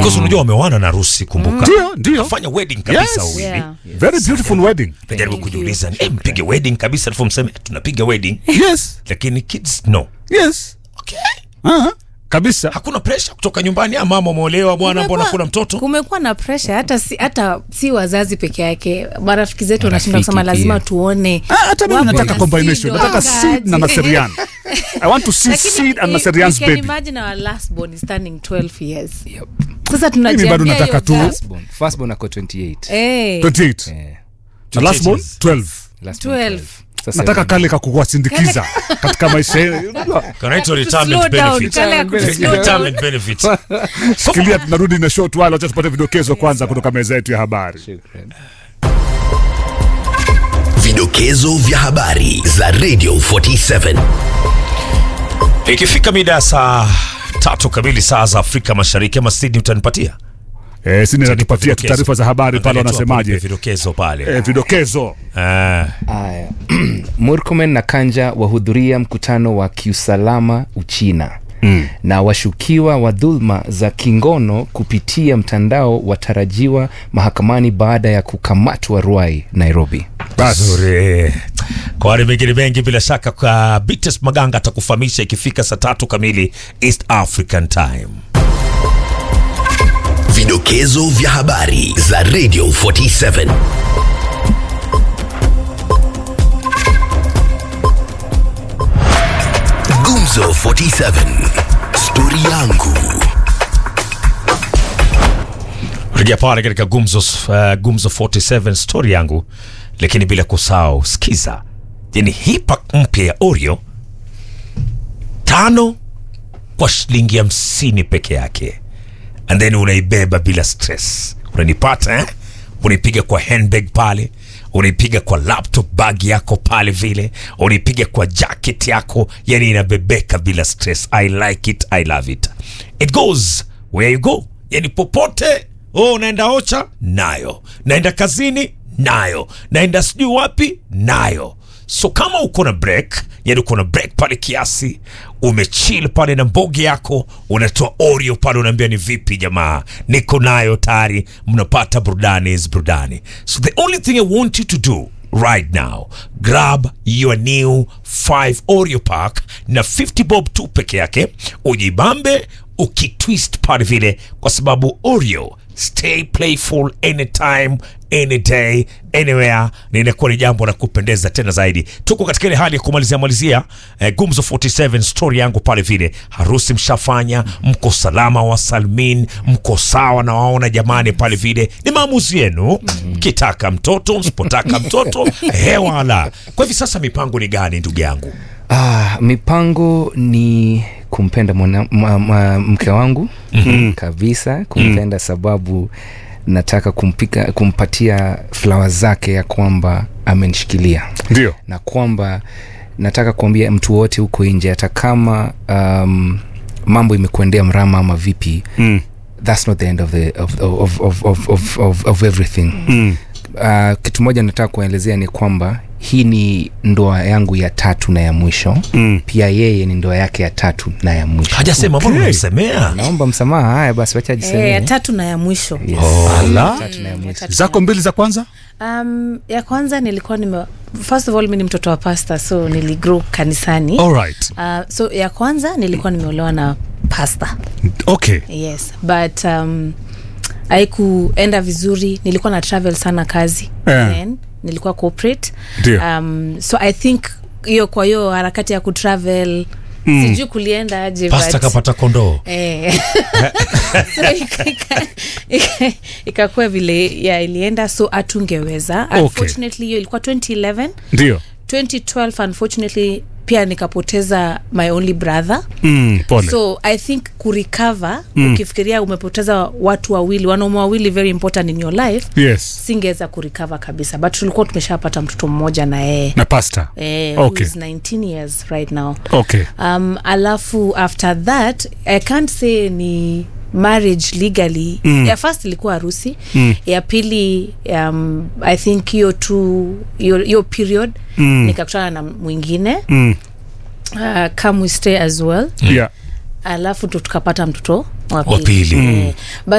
because unajua wameoana na Rusi, kumbuka Ndio, ndio. fanya wedding kabisa Yes. wawili Yeah. Very beautiful wedding. najaribu kujiuliza eh, mpige wedding kabisa, alafu mseme tunapiga wedding, Yes. lakini kids no. Yes. Okay. Aha. Kabisa. Hakuna pressure kutoka nyumbani, ah, mama umeolewa bwana, mbona Kumekuwa- kuna mtoto? kumekuwa na pressure hata si, hata si wazazi peke yake marafiki zetu wanashinda Marafiki kusema lazima pia. tuone Ah, hata mimi wapo nataka na combination. seed Nataka seed na wakati. Naserian. I want to see Lakini seed and you- Naserian's you can baby. imagine our last born is turning 12 years Yep. sasa Mimi bado tunajiambia nataka hiyo tu- gap. Firstborn. Firstborn ako 28. Eh, 28. Eh, Na last born Changes. 12. last one 12. 12. Sasa Nataka seven. kale kakuwasindikiza katika maisha yenu. Unajua, Kanaitwa slow retirement down, benefit. kale ya ku- slow down. Retirement benefit. Shikilia, tunarudi na short while. Wacha tupate vidokezo kwanza kutoka meza yetu ya habari. Shukran. Vidokezo vya habari za Radio 47. Ikifika mida ya saa tatu kamili saa za Afrika Mashariki, ama Sydney utanipatia Eh, sini natupatia tu taarifa za habari pale, Angalia tu hapo wanasemaje? vidokezo pale Eh, vidokezo. Ah. Aya. Murkomen na Kanja wahudhuria mkutano wa kiusalama Uchina mm. na washukiwa wa dhulma za kingono kupitia mtandao watarajiwa mahakamani baada ya kukamatwa Ruai, Nairobi. Basi. Nzuri. Kwa wale mengine mengi bila shaka kwa Bites Maganga atakufahamisha ikifika saa tatu kamili East African Time. Vidokezo vya habari za Radio 47. Gumzo 47. Stori yangu. Rejea pale katika Gumzo, uh, Gumzo 47 story yangu, lakini bila kusahau sikiza, yani hii pack mpya ya Oreo tano kwa shilingi hamsini peke yake, and then unaibeba bila stress. Unanipata eh? Unaipiga kwa handbag pale, unaipiga kwa laptop bag yako pale vile, unaipiga kwa jacket yako, yani inabebeka bila stress. I like it, I love it. It goes where you go, yani popote oh, unaenda ocha nayo, naenda kazini nayo, naenda sijui wapi nayo so kama uko na break yani uko na break pale kiasi umechill pale na mbogi yako unatoa oreo pale unaambia ni vipi jamaa niko nayo tayari mnapata burudani is burudani so the only thing i want you to do right now grab your new 5 oreo pack na 50 bob tu peke yake ujibambe ukitwist pale vile kwa sababu oreo stay playful anytime any day anywhere na inakuwa ni jambo la kupendeza tena zaidi tuko katika ile hali ya kumalizia malizia eh, gumzo 47 story yangu pale vile harusi mshafanya mko salama wa salmin mko sawa na waona jamani pale vile ni maamuzi yenu mkitaka mtoto msipotaka mtoto hewala kwa hivi sasa mipango ni gani ndugu yangu Ah, mipango ni kumpenda mwana, ma, ma, mke wangu mm-hmm. kabisa kumpenda mm. sababu nataka kumpika, kumpatia flawa zake ya kwamba amenishikilia Ndio. na kwamba nataka kuambia mtu wote huko nje hata kama um, mambo imekuendea mrama ama vipi Mm. that's not the end of, the, of, of, of, of, of, of, of everything Mm. uh, kitu moja nataka kuelezea ni kwamba hii ni ndoa yangu ya tatu na ya mwisho Mm. pia yeye ni ndoa yake ya tatu na ya mwisho hajasema mbona unamsemea naomba msamaha haya basi wacha Eh, ya jisemee tatu na ya mwisho yes. Ala. tatu na ya mwisho Zako mbili za kwanza? um, ya kwanza nilikuwa nime first of all mi ni mtoto wa pasta so niligrow kanisani All right. uh, so ya kwanza nilikuwa nimeolewa na pasta Okay. yes but um, haikuenda vizuri nilikuwa na travel sana kazi Eh. Then, nilikuwa corporate Ndio. um, so i think hiyo kwa hiyo harakati ya kutravel mm. sijui kulienda aje pasta but- kapata kondoo Eh. so ika- ika- ika- ikakuwa vile ya ilienda so hatungeweza Okay. unfortunately hiyo ilikuwa 2011 Ndio. 2012 unfortunately pia nikapoteza my only brother Mm, pole. so i think kurecover mm. ukifikiria umepoteza watu wawili wanaume wawili very important in your life yes. singeweza kurecover kabisa but tulikuwa tumeshapata mtoto mmoja na yeye Na pasta. eh, Okay. who is 19 years right now Okay. um, alafu after that i can't say ni marriage legally mm. ya first ilikuwa harusi mm. ya pili um, i think hiyo tu hiyo hiyo period mm. nikakutana na mwingine Mm. uh, come we stay as well Yeah. alafu ndo tukapata mtoto wa Wa pili pili. Eh, but